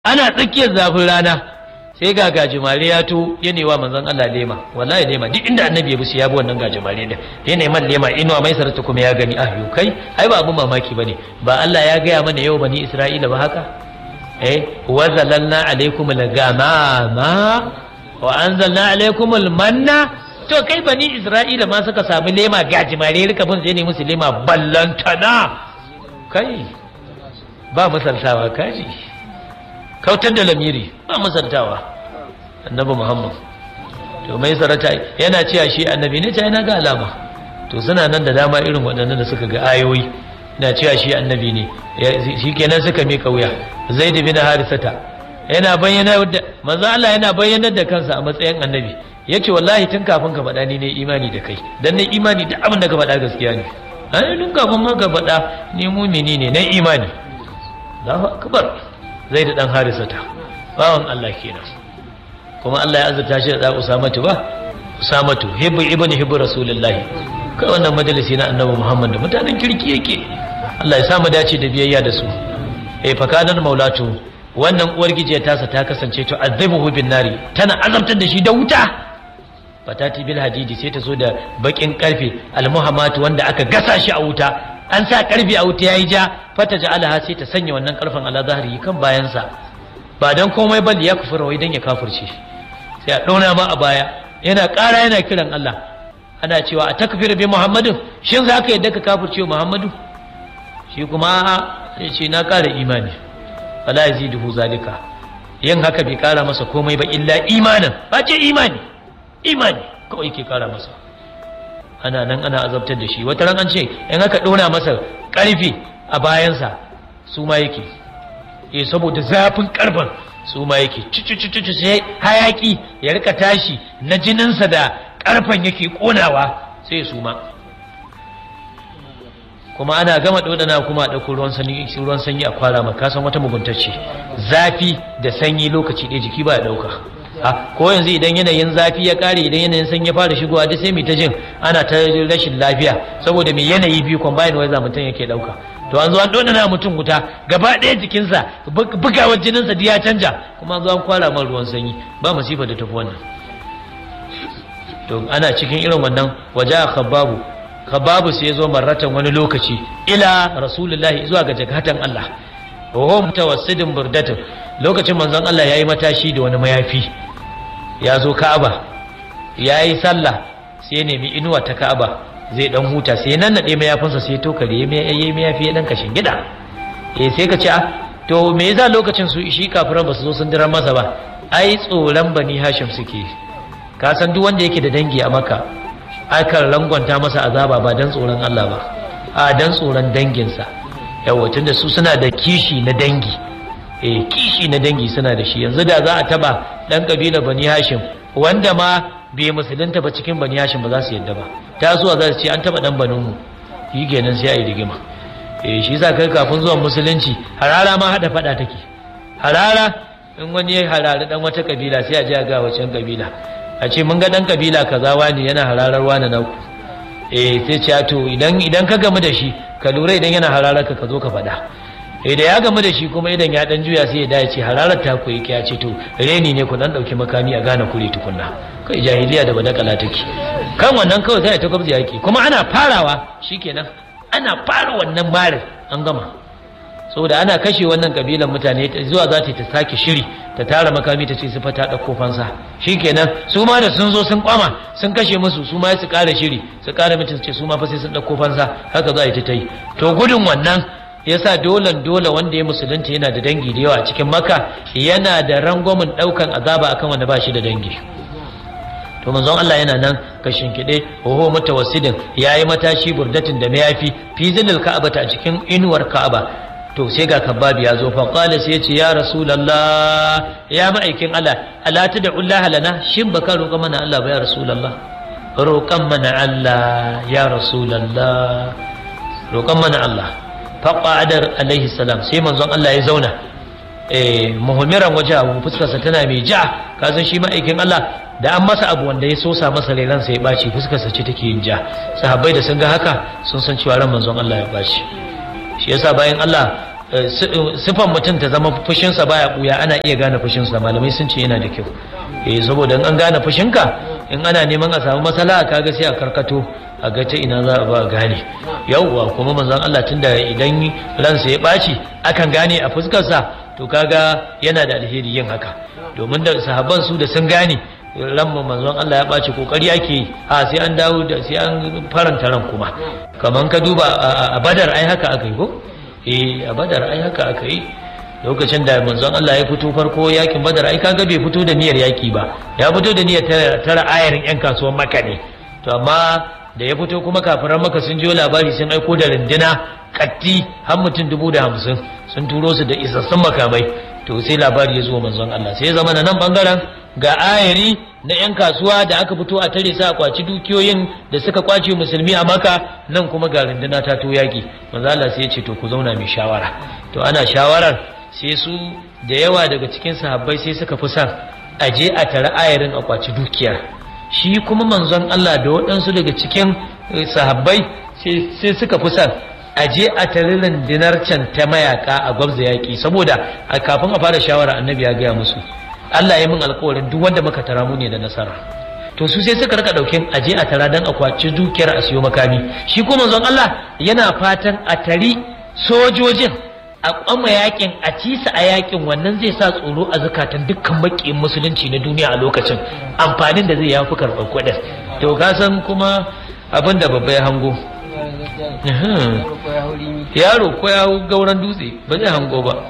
ana tsakiyar zafin rana sai ga gajimare ya to ya newa manzon Allah lema wallahi lema duk inda annabi ya bi ya bi wannan gajimare din ya neman lema inuwa mai sarata kuma ya gani ah kai ai ba abun mamaki bane ba Allah ya gaya mana yau bani Isra'ila ba haka eh wa zalalna alaikum al-gamama wa anzalna alaikum al-manna to kai bani Isra'ila ma suka samu lema gajimare rika bin sai ne musu lema ballantana kai ba misaltawa kaji kautar da lamiri ba misaltawa annabi muhammad to mai sarata yana cewa shi annabi ne ta yana ga alama to suna nan da dama irin waɗannan da suka ga ayoyi na cewa shi annabi ne shi kenan suka mika wuya zaid bin harisata yana bayyana da manzo Allah yana bayyanar da kansa a matsayin annabi yace wallahi tun kafin ka faɗa ni ne imani da kai dan ne imani da abin da ka faɗa gaskiya ne ai tun kafin ma ka faɗa ni mumini ne na imani Allahu akbar zai da dan harisata bawan Allah kenan kuma Allah ya azurta shi da Usamatu ba Usamatu hibbu ibnu hibbu rasulullah kai wannan majalisi na annabi Muhammad mutanen kirki yake Allah ya samu dace da biyayya da su eh fakanan maulatu wannan uwar gijiya tasa ta kasance to azabuhu bin nari tana azabtar da shi da wuta fatati bil hadidi sai ta zo da bakin karfe almuhammatu wanda aka gasa shi a wuta an sa karfi a wuta yayi ja fata ja'alaha sai ta sanya wannan karfin ala zahiri kan bayansa ba dan komai bal ya kufura wai dan ya kafirce sai a dauna ma a baya yana ƙara yana kiran Allah ana cewa a takfir bi Muhammadin shin za ka yadda ka kafirce Muhammadu shi kuma sai ce na ƙara imani wala yaziduhu zalika yin haka bai ƙara masa komai ba illa imanin ba ce imani imani kawai ke ƙara masa ana nan ana azabtar da shi wata ran an ce in aka ɗora masa ƙarfi a bayansa su ma yake eh saboda zafin ƙarfin su ma yake cucucucucu sai hayaki ya rika tashi na jininsa da ƙarfen yake ƙonawa sai su ma kuma ana gama ɗodana kuma a ɗauko ruwan sanyi ruwan sanyi a kwara maka san wata muguntacce zafi da sanyi lokaci ɗaya jiki ba ya ɗauka ko yanzu idan yanayin zafi ya kare idan yanayin sanyi ya fara shigowa duk sai mu ta jin ana ta rashin lafiya saboda mai yanayi biyu combine weather mutum yake dauka to an zo an dona na mutum wuta gaba ɗaya jikinsa bugawar jininsa duk ya canja kuma an zo an kwara man ruwan sanyi ba masifa da tafi wannan to ana cikin irin wannan waje a khababu khababu sai ya zo marratan wani lokaci ila rasulullahi zuwa ga jagatan Allah wa huwa mutawassidin burdatin lokacin manzon Allah yayi matashi da wani mayafi ya zo Ka'aba yayi sallah sai ya nemi inuwa ta Ka'aba zai dan huta sai nan nade mayafinsa sai to kare yayi mayafi ya dan kashin gida eh sai ka ce ah to me yasa lokacin su shi kafiran ba su zo sun dirar masa ba ai tsoron bani Hashim suke ka san duk wanda yake da dangi a Makka akan rangwanta masa azaba ba dan tsoron Allah ba a dan tsoron danginsa yawa tunda su suna da kishi na dangi eh kishi na dangi suna da shi yanzu da za a taba dan kabila bani hashim wanda ma bai musulunta ba cikin bani hashim ba za su yadda ba ta zuwa za su ce an taba dan banin mu yi kenan sai a yi rigima eh shi yasa kai kafin zuwan musulunci harara ma hada fada take harara in wani ya harari dan wata kabila sai a je a ga wancan kabila a ce mun ga dan kabila kaza wani yana hararar wani na ku eh sai ce to idan idan ka gamu da shi ka lura idan yana hararar ka ka zo ka faɗa eh da ya gamu da shi kuma idan ya dan juya sai ya dace hararar ta ku yake ya ce to reni ne ku dan dauki makami a gane kure tukunna kai jahiliya da badakala take kan wannan kawai sai ta gwabza yake kuma ana farawa shikenan ana fara wannan marin an gama saboda ana kashe wannan kabilan mutane zuwa za ta sake shiri ta tara makami ta ce su fata ɗauko fansa shikenan su ma da sun zo sun kwama sun kashe musu su ma su ƙara shiri su ƙara mutum su ce su ma fa sai sun ɗauko fansa haka za a yi ta yi to gudun wannan yasa dolan dole wanda ya musulunta yana da dangi da yawa a cikin maka yana da rangwamin ɗaukan azaba akan wanda ba shi da dangi to manzon Allah yana nan kashin kide oho mutawassidin yayi matashi burdatin da mayafi fi zilil ka'abata a cikin inuwar ka'aba to sai ga kababi ya zo fa qala sai ce ya rasulullah ya ma'aikin Allah ala tad'ullaha lana shin baka roƙa mana Allah ba ya rasulullah roƙan mana Allah ya rasulullah roƙan mana Allah fa qadar alaihi salam sai manzon Allah ya zauna eh muhmiran wajahu fuskarsa tana mai ja kazan shi ma'aikin Allah da an masa abu wanda ya sosa masa rai ransa ya baci fuskarsa ce take yin ja sahabbai da sun ga haka sun san cewa ran manzon Allah ya baci shi yasa bayan Allah sifan mutum ta zama fushinsa baya buya ana iya gane fushinsa malamai sun ce yana da kyau eh saboda in an gane fushinka in ana neman a samu matsala kaga sai a karkato a ga ta ina za a ba gane yauwa kuma manzon Allah tunda idan ransa ya ɓaci akan gane a fuskarsa to kaga yana da alheri yin haka domin da sahabban su da sun gane ran manzon Allah ya ɓaci kokari ake yi a sai an dawo da sai an faranta ran kuma kaman ka duba a badar ai haka aka yi ko eh a badar ai haka aka yi lokacin da manzon Allah ya fito farko yakin badar ai kaga bai fito da niyyar yaki ba ya fito da niyyar tara ayarin yan kasuwan maka ne to amma da ya fito kuma kafiran maka sun jiyo labari sun aiko da rindina katti har mutum dubu da hamsin sun turo su da isassun makamai to sai labari ya zo manzon Allah sai ya zama na nan bangaren ga ayari na 'yan kasuwa da aka fito a tare sa a kwaci dukiyoyin da suka kwace musulmi a maka nan kuma ga runduna ta to yaki manzo Allah sai ya ce to ku zauna mai shawara to ana shawarar sai su da yawa daga cikin sahabbai sai suka fi son a je a tare ayarin a kwaci dukiyar shi kuma manzon Allah da waɗansu daga cikin sahabbai sai suka fi son a je a tare rundunar can ta mayaka a gwabza yaƙi saboda a kafin a fara shawara annabi ya gaya musu Allah ya min alƙawarin duk wanda muka tara mu ne da nasara to su sai suka rika daukin aje a tara dan a kwaci dukiyar a siyo makami shi ko manzon Allah yana fatan a tari sojojin a kwama yakin a cisa a yakin wannan zai sa tsoro a zakatan dukkan makiyin musulunci na duniya a lokacin amfanin da zai yafi karɓar kuɗin to ka san kuma abin da babba ya hango yaro ko ya gauran dutse ba zai hango ba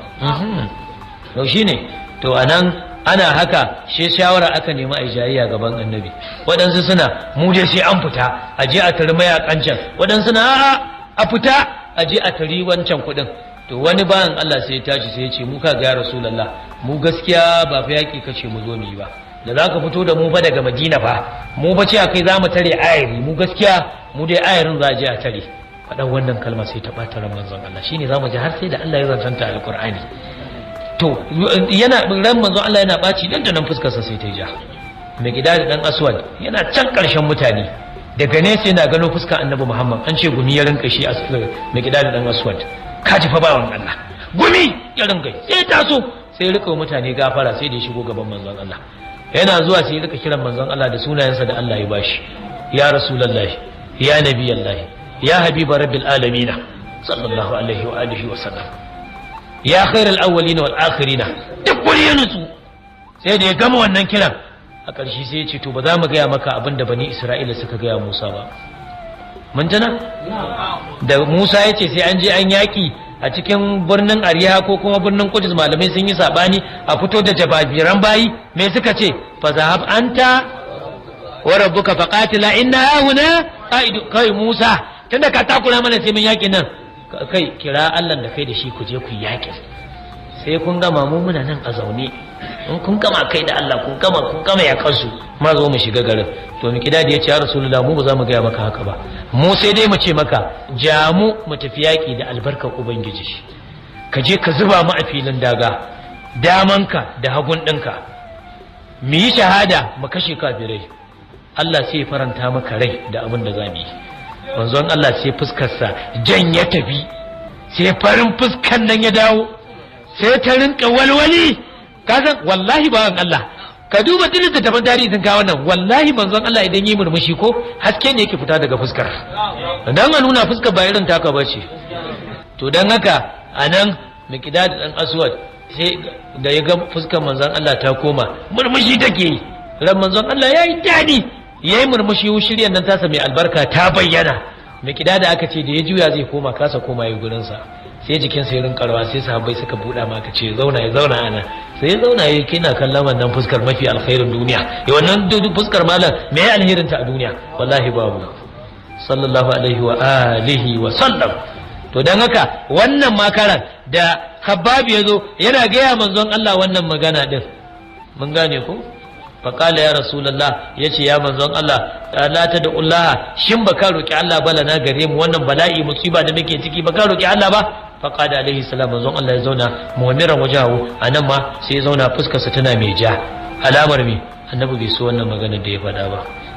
to shine to anan ana haka shi shawara aka nemi a jayayya gaban annabi waɗansu suna mu dai sai an fita a je a tari mayakan can waɗansu na a'a a fita a je a tari wancan kuɗin to wani bayan Allah sai ya tashi sai ya ce mu ka ga ya rasulullah mu gaskiya ba fa yaki kace mu zo mu yi ba da za ka fito da mu fa daga madina fa mu fa ce kai za mu tare ayari mu gaskiya mu dai ayarin za a je a tare faɗan wannan kalma sai ta ɓata ran manzon Allah shine za mu ji har sai da Allah ya zantanta alqur'ani to yana ran manzon Allah yana ɓaci dan da nan fuskarsa sai ta ja mai gida da dan aswad yana can ƙarshen mutane daga nesa yana gano fuskar annabi Muhammad an ce gumi ya rinka shi mai gida da dan aswad ka ji fa bawan Allah gumi ya rinka sai ta so sai rika mutane gafara sai da ya shigo gaban manzon Allah yana zuwa sai rika kiran manzon Allah da sunayensa da Allah ya bashi ya rasulullahi ya nabiyallahi ya habiba rabbil alamin sallallahu alaihi wa alihi wa sallam ya khairal awwalin wal akhirin duk wani ya nutsu sai da ya gama wannan kiran a ƙarshe sai ya ce to ba za mu gaya maka abin da bani Isra'ila suka gaya Musa ba mun tana da Musa ya ce sai an je an yaki a cikin birnin Ariha ko kuma birnin Kudus malamai sun yi sabani a fito da jababiran bayi me suka ce fa zahab anta wa rabbuka faqatila inna hauna qaidu kai Musa tunda ka takura mana sai mun yaki nan kai kira Allah da kai da shi ku je ku yaki sai kun gama mu muna nan a zaune in kun gama kai da Allah kun gama kun gama ya kansu ma zo mu shiga garin to mu kida da ya ce ya rasulullah mu ba za mu gaya maka haka ba mu sai dai mu ce maka ja mu mu tafi yaki da albarkar ubangiji ka je ka zuba mu a filin daga damanka da hagun ɗinka mu yi shahada mu kashe kafirai Allah sai ya faranta maka rai da abin da za mu yi manzon Allah sai fuskarsa jan ya tafi sai farin fuskan nan ya dawo sai ta rinka walwali kasan wallahi bawan Allah ka duba duk da taban tarihi sun kawo nan wallahi manzon Allah idan yi murmushi ko haske ne yake fita daga fuskar dan a nuna fuskar ba irin taka bace to dan haka anan miqdad dan aswad sai da ya ga fuskar manzon Allah ta koma murmushi take yi ran manzon Allah yayi dadi yayi murmushi shiryan nan tasa mai albarka ta bayyana miqdad aka ce da ya juya zai koma kasa koma yi gurin sa sai jikin sa ya rinka rawa sai sahabbai suka buɗa maka ce zauna ya zauna ana sai ya zauna ya kina kallon wannan fuskar mafi alkhairin duniya ya wannan fuskar malam me ya alherin ta a duniya wallahi babu sallallahu alaihi wa alihi wa sallam to dan haka wannan makaran da Khabbab ya zo yana gaya manzon Allah wannan magana din mun gane ko faƙala ya rasulallah ya ce ya manzon Allah la ta da Allah shin ba ka roƙi Allah bala na gare mu wannan bala'i musiba da muke ciki ba ka roƙi Allah ba faƙada alaihi salam manzon Allah ya zauna mu'miran wajahu anan ma sai ya zauna fuskarsa tana mai ja alamar me annabi bai so wannan magana da ya faɗa ba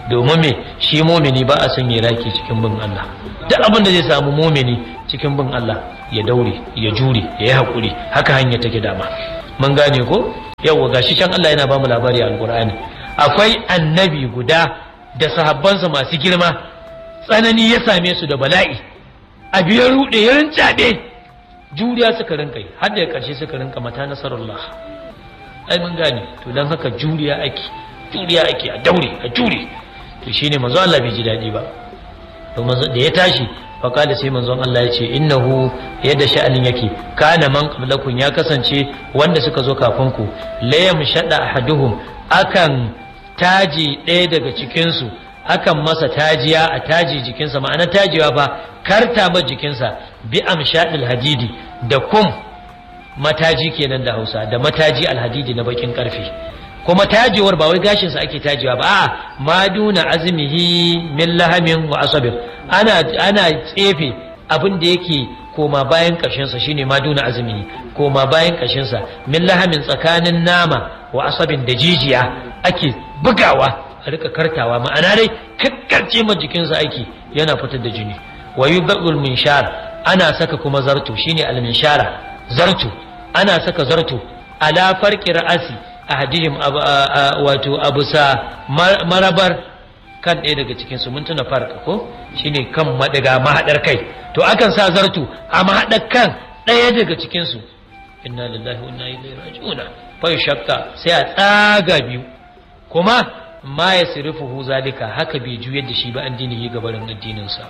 domin me shi mumini ba a sanya raki cikin bin Allah duk abin da zai samu mumini cikin bin Allah ya daure ya jure ya yi hakuri haka hanya take dama mun gane ko yawa gashi can Allah yana ba mu labari a alqur'ani akwai annabi guda da sahabbansa masu girma tsanani ya same su da bala'i a biyar rude ya rincaɓe juriya suka rinka yi har da ƙarshe suka rinka mata nasarullah ai mun gane to don haka juriya ake juriya ake a daure a jure to shine manzo Allah bai ji daɗi ba to da ya tashi faƙada sai manzon Allah ya ce innahu yadda sha'anin yake kana man qablakum ya kasance wanda suka zo kafin ku la yamshada ahaduhum akan taji ɗaya daga cikin su akan masa tajiya a taji jikinsa ma'ana tajiwa fa karta ma jikinsa bi amshadil hadidi da kum mataji kenan da Hausa da mataji alhadidi na bakin karfe kuma tajewar ba wai gashinsa ake tajewa ba a maduna azmihi min lahamin wa asabin ana ana tsefe abin da yake koma bayan ƙashinsa shine maduna azmihi koma bayan ƙashinsa min lahamin tsakanin nama wa asabin da jijiya ake bugawa a rika kartawa ma'ana dai kakkarce ma jikinsa aiki yana fitar da jini wa yubdul minshar ana saka kuma zarto shine al minshara zarto ana saka zarto ala farqi ra'asi ahadihim wato abusa marabar kan ɗaya daga cikin su mun tuna farka ko shine kan madaga mahadar kai to akan sa zartu a mahadar kan ɗaya daga cikin su inna lillahi wa inna ilaihi raji'un fa shakka sai a tsaga biyu kuma ma yasrifuhu zalika haka bai juyar da shi ba an dinihi gabarin addinin sa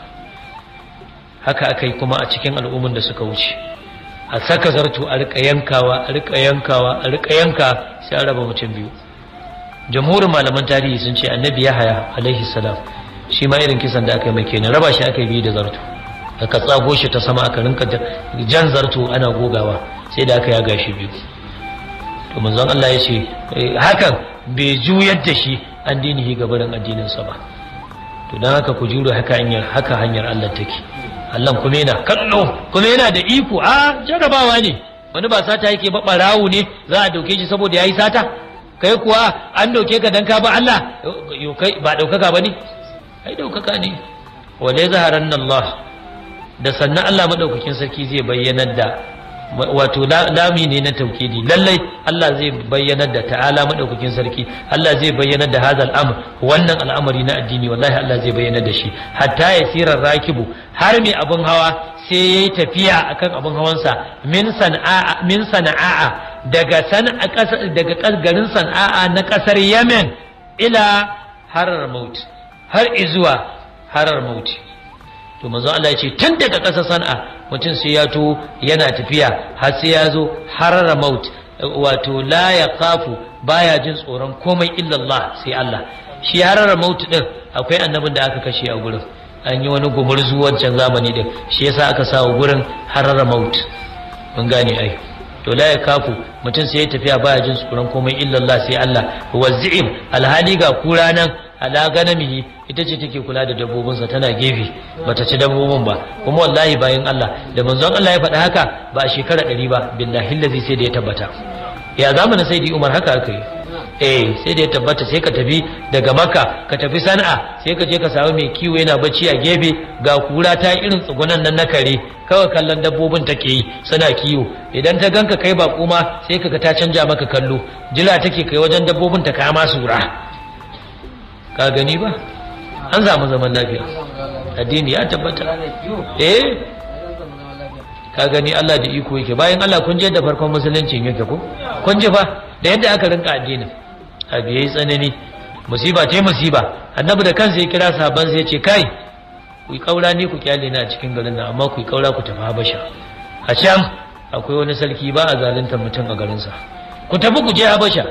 haka akai kuma a cikin al'umman da suka wuce a saka zarto a rika yankawa a rika yankawa a rika yanka sai an raba mutum biyu jamhurin malaman tarihi sun ce annabi yahaya alaihi salam shi ma irin kisan da aka yi mai kenan raba shi aka yi biyu da zarto aka tsago shi ta sama aka rinka jan zarto ana gogawa sai da aka yaga shi biyu to manzon Allah ya ce hakan bai juyar da shi an dinihi gabarin addininsa ba to don haka ku juro haka hanyar haka hanyar Allah take Allah kuma yana kallo kuma yana da iko a jarabawa ne wani ba sata yake ba barawo ne za a dauke shi saboda yayi sata kai kuwa an dauke ka dan ka ba Allah kai ba daukaka bane ai daukaka ne wala zaharan Allah da sannan Allah madaukakin sarki zai bayyanar da wato lami ne na taukidi lallai Allah zai bayyanar da ta'ala madaukakin sarki Allah zai bayyanar da hazal amr wannan al'amari na addini wallahi Allah zai bayyanar da shi hatta ya sirar rakibu har mai abun hawa sai yayi tafiya akan abun hawansa min sana'a min sana'a daga sana'a daga garin sana'a na kasar Yemen ila harar maut har izuwa harar maut to manzo Allah ya ce tun daga ƙasar sana'a mutum sai ya to yana tafiya har sai ya zo harara maut wato la ya kafu baya jin tsoron komai illallah sai Allah shi harara maut din akwai annabin da aka kashe a gurin an yi wani gumurzu wancan zamani din shi yasa aka sa gurin harara maut mun gane ai to la ya kafu mutum sai ya tafiya baya jin tsoron komai illallah sai Allah wazi'im alhali ga kura nan ala ganamihi ita ce take kula da dabbobinsa tana gefe bata ci dabbobin ba kuma wallahi bayan Allah da manzon Allah ya faɗi haka ba a shekara ɗari ba billahi lazi sai da ya tabbata ya zamanin sai Umar haka aka yi eh sai da ya tabbata sai ka tafi daga Makka ka tafi Sana'a sai ka je ka samu mai kiwo yana bacci a gefe ga kura ta irin tsugunan nan na kare kawai kallon dabbobin take yi suna kiwo idan ta ganka kai ba kuma sai kaga ta canja maka kallo jira take kai wajen dabbobin ta kama sura ka gani ba an samu zaman lafiya addini ya tabbata eh ka gani Allah da iko yake bayan Allah kun je da farkon musulunci yake ko kun ji fa da yadda aka rinka addinin abu yayi tsanani musiba ce musiba annabi da kansa ya kira sahabban sai ya ce kai ku yi kaura ne ku kyale na a cikin garin nan amma ku yi kaura ku tafi habasha a can akwai wani sarki ba a zalunta mutum a garinsa ku tafi ku je habasha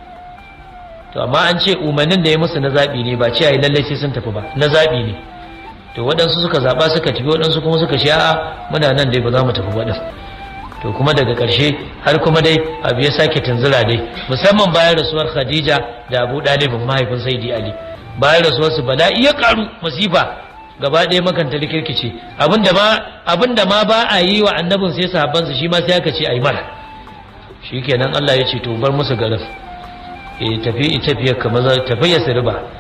to amma an ce umarnin da ya musu na zaɓi ne ba ce a yi lallai sai sun tafi ba na zaɓi ne to waɗansu suka zaɓa suka tafi waɗansu kuma suka ce a'a muna nan dai ba za mu tafi waɗin to kuma daga ƙarshe har kuma dai abu ya sake tunzura dai musamman bayan rasuwar khadija da abu ɗalibin mahaifin saidi ali bayan rasuwar su bala'i ya ƙaru masifa gaba ɗaya makanta rikirkice abinda ma abinda ma ba a yi wa annabin sai sahabbansa shi ma sai aka ce a yi mara shikenan Allah ya ce to bar musu garin e tafi tafiyar ka maza tafi ya sirba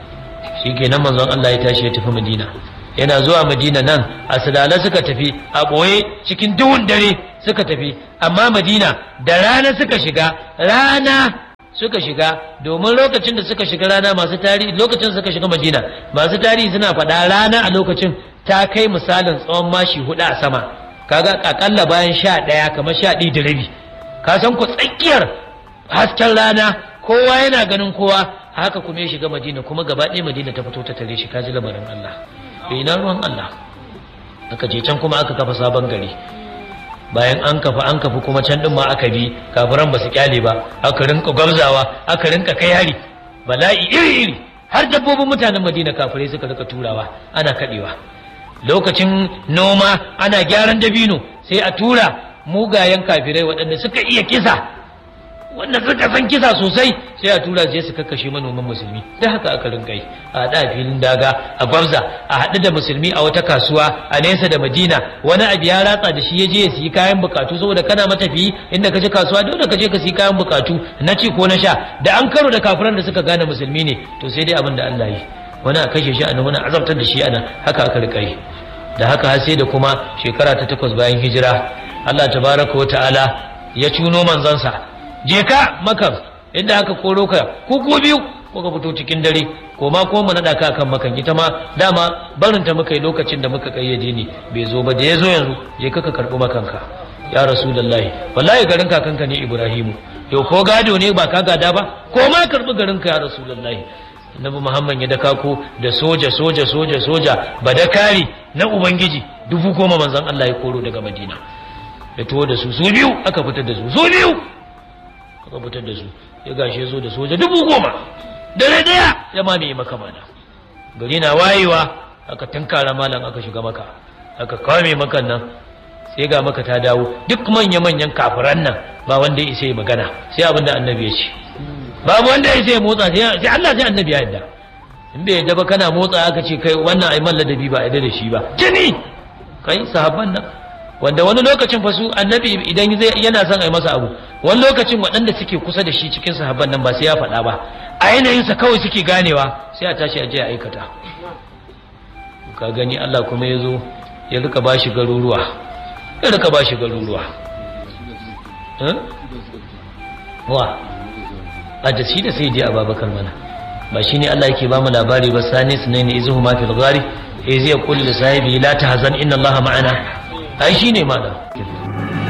shikenan manzon Allah ya tashi ya tafi Madina yana zuwa Madina nan a sadala suka tafi a boye cikin duhun dare suka tafi amma Madina da rana suka shiga rana suka shiga domin lokacin da suka shiga rana masu tarihi lokacin suka shiga Madina masu tarihi suna faɗa rana a lokacin ta kai misalin tsawon mashi hudu a sama kaga akalla bayan sha ɗaya kamar sha ɗaya da rabi ka san ku tsakiyar hasken rana kowa yana ganin kowa haka kuma ya shiga madina kuma gaba ɗaya madina ta fito ta tare shi kaji lamarin Allah bai na ruwan Allah aka je can kuma aka kafa sabon gari bayan an kafa an kafa kuma can din ma aka bi kafiran ba su kyale ba aka rinka gwabzawa aka rinka kai hari bala'i iri iri har dabbobin mutanen madina kafirai suka rika turawa ana kadewa lokacin noma ana gyaran dabino sai a tura mugayen kafirai waɗanda suka iya kisa wanda suka san kisa sosai sai a tura je su kakkashe manoman musulmi da haka aka rinka yi a haɗa filin daga a gwamza a haɗu da musulmi a wata kasuwa a nesa da madina wani abu ya ratsa da shi ya je ya siyi kayan bukatu saboda kana matafiyi inda ka je kasuwa dole ka je ka siyi kayan bukatu na ci ko na sha da an karo da kafiran da suka gane musulmi ne to sai dai abin da Allah yi wani a kashe shi a nan wani azabtar da shi a nan haka aka rika yi da haka har sai da kuma shekara ta takwas bayan hijira Allah tabaraka wa ta'ala ya cuno manzansa je ka makar inda aka koro ka ku ku biyu kuka fito cikin dare ko ma kuma mu nada ka kan makan ita ma dama barin ta muka yi lokacin da muka kayyade ni bai zo ba da ya zo yanzu je ka ka karbi makanka ya rasulullahi wallahi garin kakanka ne ibrahimu yau ko gado ne ba ka gada ba ko ma karbi garin ka ya rasulullahi annabi muhammad ya daka ko da soja soja soja soja badakari na ubangiji dubu goma manzon Allah ya koro daga madina ya tuwo da su su biyu aka fitar da su su biyu aka fitar da su ya gashe zo da soja dubu goma dare daya ya mamaye maka mana gari na wayewa aka tunkara malam aka shiga maka aka kame makan nan sai ga maka ta dawo duk manya-manyan kafiran nan ba wanda ya isa magana sai abin da annabi ya ce babu wanda ya sai motsa sai Allah sai annabi ya yadda in bai yadda ba kana motsa aka ce kai wannan ai man ladabi ba yadda da shi ba jini kai sahabban nan wanda wani lokacin fa su annabi idan zai yana son ai masa abu wani lokacin waɗanda suke kusa da shi cikin sahabban nan ba sai ya faɗa ba a yanayin sa kawai suke ganewa sai a tashi a je a aikata ka gani Allah kuma ya zo ya rika bashi garuruwa ya rika bashi garuruwa wa a da shi da sai dai ababakar mana ba shi ne Allah yake ba mu labari ba sani su ne ne izuhu ma fil ghari eh zai kulli sahibi la tahzan inna Allah ma'ana ai shine malam